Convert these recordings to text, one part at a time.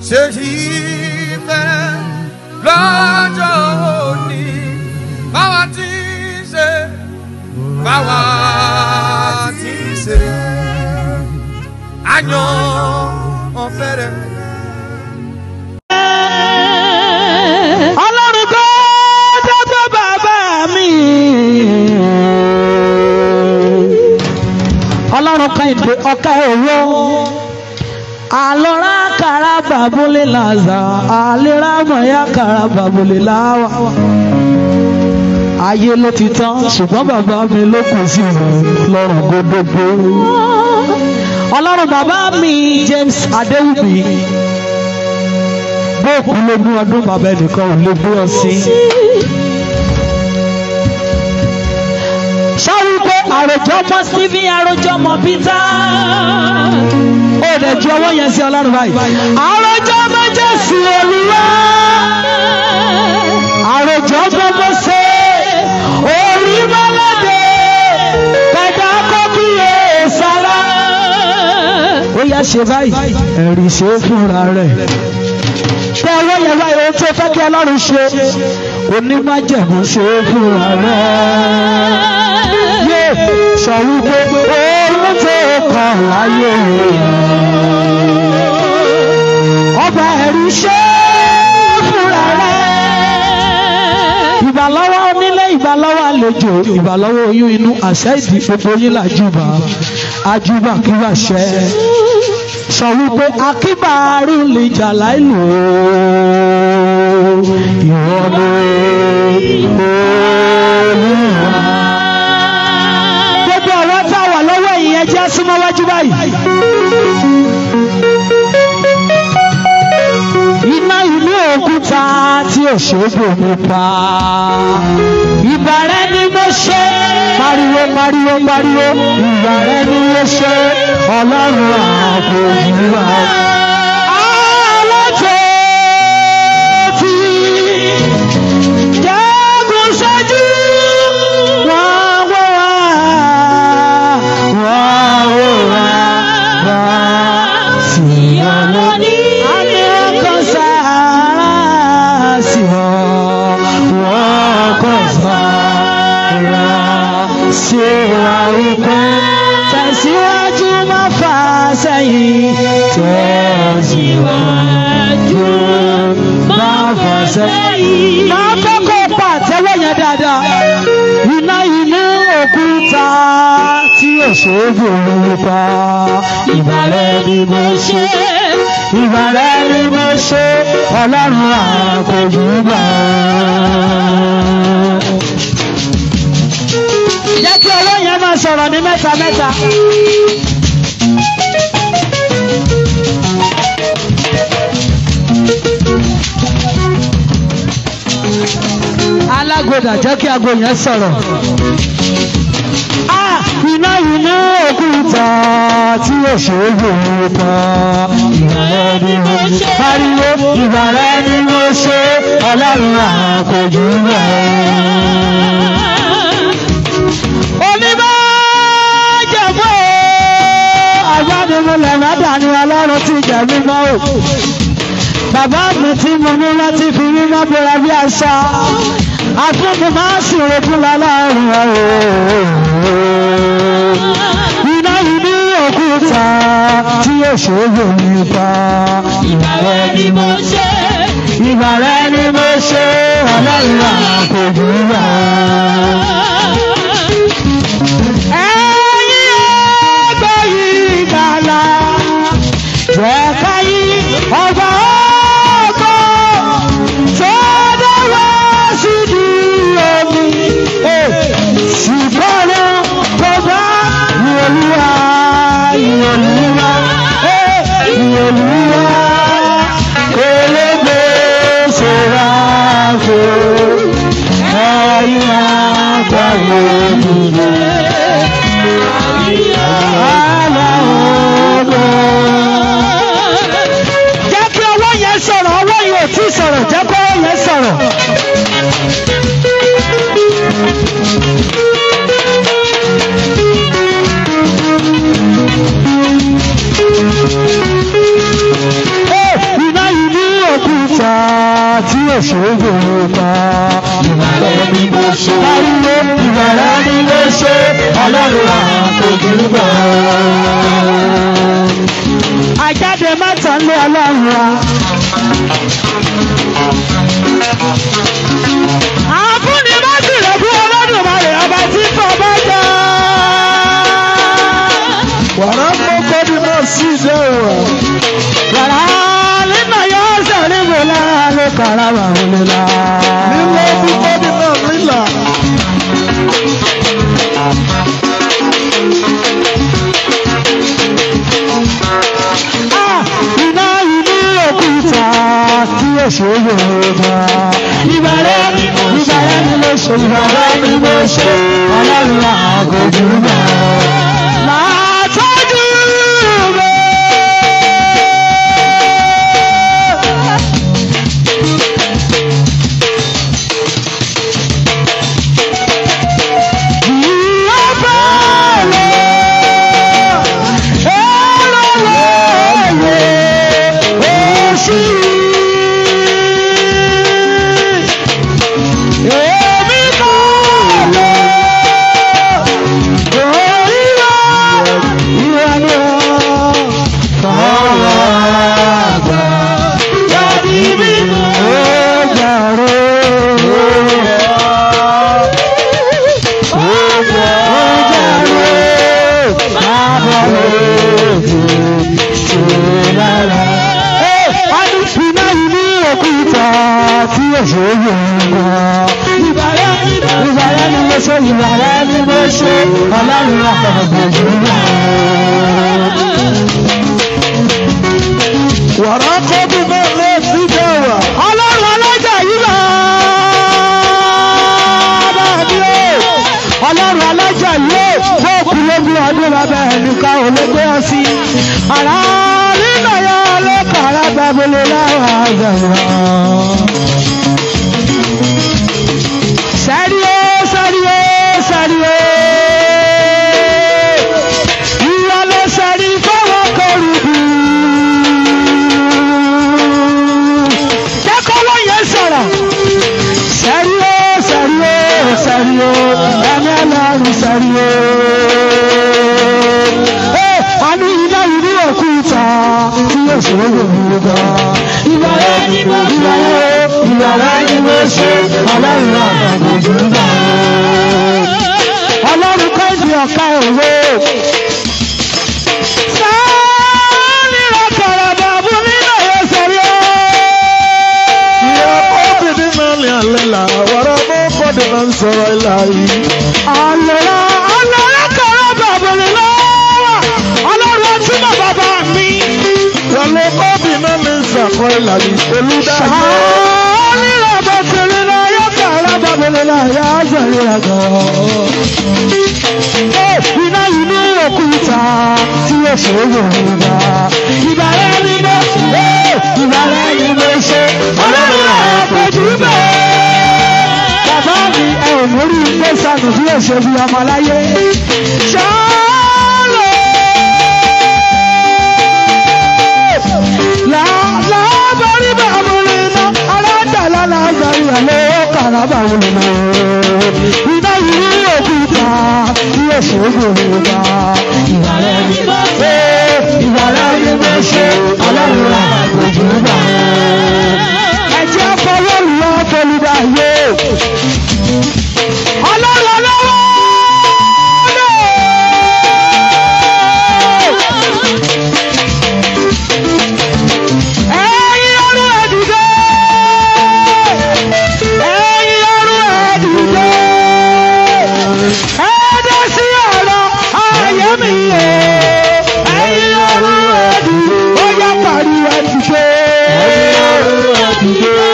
ṣe ìfẹ́ lọ́jọ́ òní báwa ti ṣe báwa ti ṣe àyàn ọ̀fẹ́rẹ́. ọlọ́run kọ́ tó tó bàbá mi. ọlọ́run kan ìdè ọ̀ka òwò. àlọ́ra kàrà bàbúlé làzà àlera mọ̀yá kàrà bàbúlé láwà. ayé ló ti tán ṣùgbọ́n bàbá mi ló kù sí lọ́rùn gbogbo. ọlọ́run bàbá mi James Adéwùmí bóòkù lógún ọdún bàbá ẹnìkan ò lè gbé ọ sí. sọ́wọ́n pé àròjọ mọ Stephen àròjọ mọ Peter ó dẹ̀ ju ọwọ́ yẹn sí ọlọ́run báyìí. àròjọ mọ Jésù Olúwa àròjọ mọ Mósè orí mọ́lẹ́dẹ̀ kẹ̀dá kókìyè sára. ó yá ṣe báyìí ẹ̀rí ṣe é fúnra rẹ̀ tẹ ọwọ́ yẹn wá ohun tó fẹ́ kí ọlọ́run ṣe onímájẹ̀mú ṣe é fúnra rẹ̀. yé sọ wípé ohun tó kàn láyé ọba ẹ̀rù ṣe é fúnra rẹ̀. ìbàlọ́wọ́ onílé ìbàlọ́wọ́ àlejò ìbàlọ́wọ́ oyún inú àṣẹ ìdí gbogbo yín làjúbà àjúbà kí wàá ṣẹ sọ wípé akíbàárù lè jà láìlò ìwọ ni olúwa. gbogbo ọ̀rọ̀ tá a wà lọ́wọ́ ìyẹn jẹ́ súnmọ́ wájú báyìí. iná ilé òkúta tí òṣogbo mi pa. ìbàrẹ̀ ni mo ṣe. pariwo pariwo pariwo ìbàrẹ̀ ni mo ṣe. ọlọ́run ààbò ìlúwa. alájọ tí jagun ṣáájú wọ́n wọ́ wá wọ́n wọ́ wá wá sí ọlọ́ni. àmì ọkọ̀ sára sí ọ wọ́n kọ̀ sára sí wa wípé tẹ̀síwájú má fà sẹ́yìn tẹ̀síwájú má fà sẹ́yìn. máa fẹ́ kó pàtẹ́wọ́ yẹn dáadáa iná inú òkúta tí òṣèlú olùpa ìbàrẹ̀ ni mo ṣe ìbàrẹ̀ ni mo ṣe ọlọ́run àkójú gbà. jẹ́ kí ọwọ́ yẹn máa sọ̀rọ̀ ní mẹ́ta mẹ́ta. alágbèdà jẹ́ kí aago yẹn sọ̀rọ̀. Ah, iná iná òkúta tí òṣèlú pa ìbàrẹ̀ ni mo ṣe. pariwo ìbàrẹ̀ ni mo ṣe ọlọ́run àkójú rẹ̀. oníbàjẹ́fọ́ àgbàdìmọ̀lẹ̀ mẹ́ta ni ọlọ́run ti jẹ̀ mímọ́ o. Bàbá mi tí mo ní láti fi mímọ́ bóra bí aṣọ. Àfúnmi máa ń sùn fún lọ́lọ́run ọ̀hún. Iná yìí ní òkúta tí yóò ṣòro nípa. Ìbàrẹ̀ ni mo ṣe. Ìbàrẹ̀ ni mo ṣe. Ọlọ́run àkójú rà. Ẹ̀yin ẹgbẹ́ yìí gbàlà. Jẹ́ ká yí ọba ọkọ̀ tó dáwọ́ sí di omi. Ṣùgbọ́n tó bá ìwòlúwa ìwòlúwa ìwòlúwa kò lè gbé ṣòra fò ẹ̀yìn àgbáyé. tí èso gbòòrò pa. Ìbàrẹ̀ ni mo ṣe. Láyé ìbàrẹ̀ ni mo ṣe. Ọlọ́run àkójúgbà. Àjáde mẹ́ta lé ọlọ́run wa. Àfúnni má sì rẹ̀ fún Olódùmarè ọba tí kò bá jẹ́. Wàrà mọ́kọ́ ni náà sí ìdẹ́ ìwà. Yàrá nínú yóò sọ̀rí mi lára ló kàrà wà wọlé la. Lílọ púpọ̀ ni náà lílà. Ah, Iná inú òkúta tí èso Yorùbá. Ìbàrẹ̀ ni mo ṣe. Ìbàrẹ̀ ni mo ṣe. Ìbàrẹ̀ ni mo ṣe. Ọlọ́run àgójú náà. Látọ́jú mi. Ọlọ́run àpapọ̀ Wàrà kọ́ ni náà lé sí ìdẹ́ ìwà. ọlọ́run ọlọ́jà yìí bá bá mi o ọlọ́run ọlọ́jà yìí o fún òkú lógún ọdún bàbá ẹnìkan ò lè gbé ọ sí àrà nínú ya ọlọ́kọ̀ alábàbọ̀lẹ̀ láwọn àgbàrá. sẹ́rí o sẹ́rí o sẹ́rí o ìwà ló sẹ́rí fọwọ́ kọrùbù jẹ́kọ́ ló yẹ sọ̀rọ̀. Sẹ́rí o, sẹ́rí o, sẹ́rí o, ẹni ẹlẹ́rù sẹ́rí o. Ee, a ní iná ìlú òkúta tí yóò ṣe é wò ní gbà. Ìbàrẹ̀ ni mo ṣe, ìbàrẹ̀ ni mo ṣe, ọlọ́run àgbàgbọ́ gbà. Ọlọ́run kọ́ ìdí ọ̀ka òwe. Sáálì rẹ̀ kọ̀rọ̀ bàbú nínú yóò sẹ́rí o. Ìyá kọ́ ni náà lé àlẹ́ là. Wàrà mọ́kọ́ ni náà ń sọ̀rọ̀ ìlà yìí. Àlọ́lá àlọ́lá kọ̀ọ̀rọ̀ bàbọ̀lẹ̀ lọ́wọ́. Ọlọ́run ọtí mọ̀ bàbá mi. Wàlẹ̀ kọ́ ni náà lé sàkọ́ ìlà yìí. Olúdáyé. Sàánì ràbọ̀ tẹ̀lé náà yóò kọ̀ọ̀rọ̀ bàbọ̀lẹ̀ náà yá sẹ̀rí àgọ́. Iná yìí ní òkúta tí yóò ṣe é Yorùbá. Ìbàrẹ̀ ni mo ṣe. Ìbàrẹ̀ ni mo ṣe. Ọlọ́run àpèjú bẹ́ẹ̀. Bàbá mi ẹ ò mórí ilé sànù bí èso bí ọmọ láyé. Ṣáàlò. Láàbárí bàbúrò iná, aládàlá làbárí àlọ́ kàrà bàbúrò náà. Iná yìí òkúta bí èso gbòòrò Ìbàrẹ̀ ni mo ṣe, ìbàrẹ̀ ni mo ṣe, ọlọ́run àgbèjì gbà. Ẹ jẹ́ fọwọ́ lọ́wọ́ fọlùdà yóò. Ọlọ́run lọ́wọ́ ẹ̀yin ọrùn ẹ̀dùdẹ́ ẹ̀yin ọrùn ẹ̀dùdẹ́ ẹ̀dẹ́ sí ọ̀rọ̀ ayé mi yẹ ẹ̀yin ọrùn ẹ̀dùdẹ́ ó yá pariwo ẹ̀dùdẹ́ ẹ̀yin ọrùn ẹ̀dùdẹ́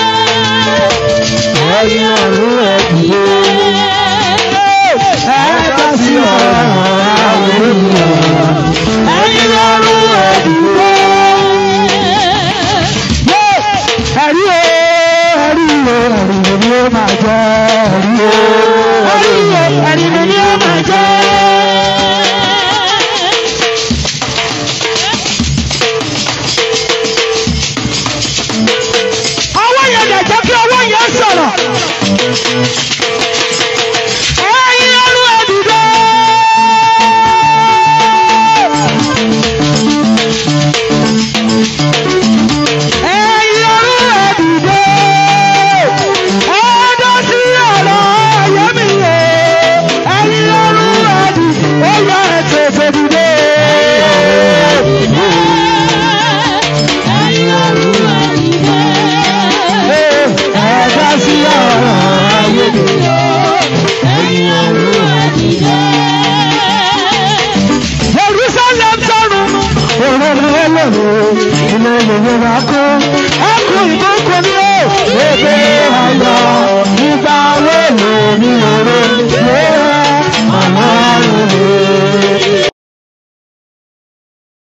ẹ̀yin ọrùn ẹ̀dùdẹ́ ẹ̀dẹ́ sí ọ̀rọ̀ ayé mi yẹ ẹ̀yin ọrùn ẹ̀dùdẹ́ ẹ̀rí o ẹ̀rí o ẹ̀rí mi ni ó máa jẹ́ ẹ̀rí o ẹ̀rí o ẹ̀rí mi ni ó máa jẹ́. ọwọ́ yẹn Ẹ̀yin ọrú ẹ̀dìdẹ́. Ẹ̀yin ọrú ẹ̀dìdẹ́. Ẹ̀dọ́ sí ọ̀rọ̀ ayé mi o. Ẹ̀yin ọrú ẹ̀dìdẹ́. Ó yá ẹ tètè dìde. Ẹ̀dọ́ sí ọ̀rọ̀ ayé mi o. Jerusalem sọ̀rọ̀ òróró ẹlẹ́rọ ilé Yorùbá kó ẹkùn ìbùkún ní ó èdè ayọ̀ nígbà wo lè ní òró yóò ọlọ́run lè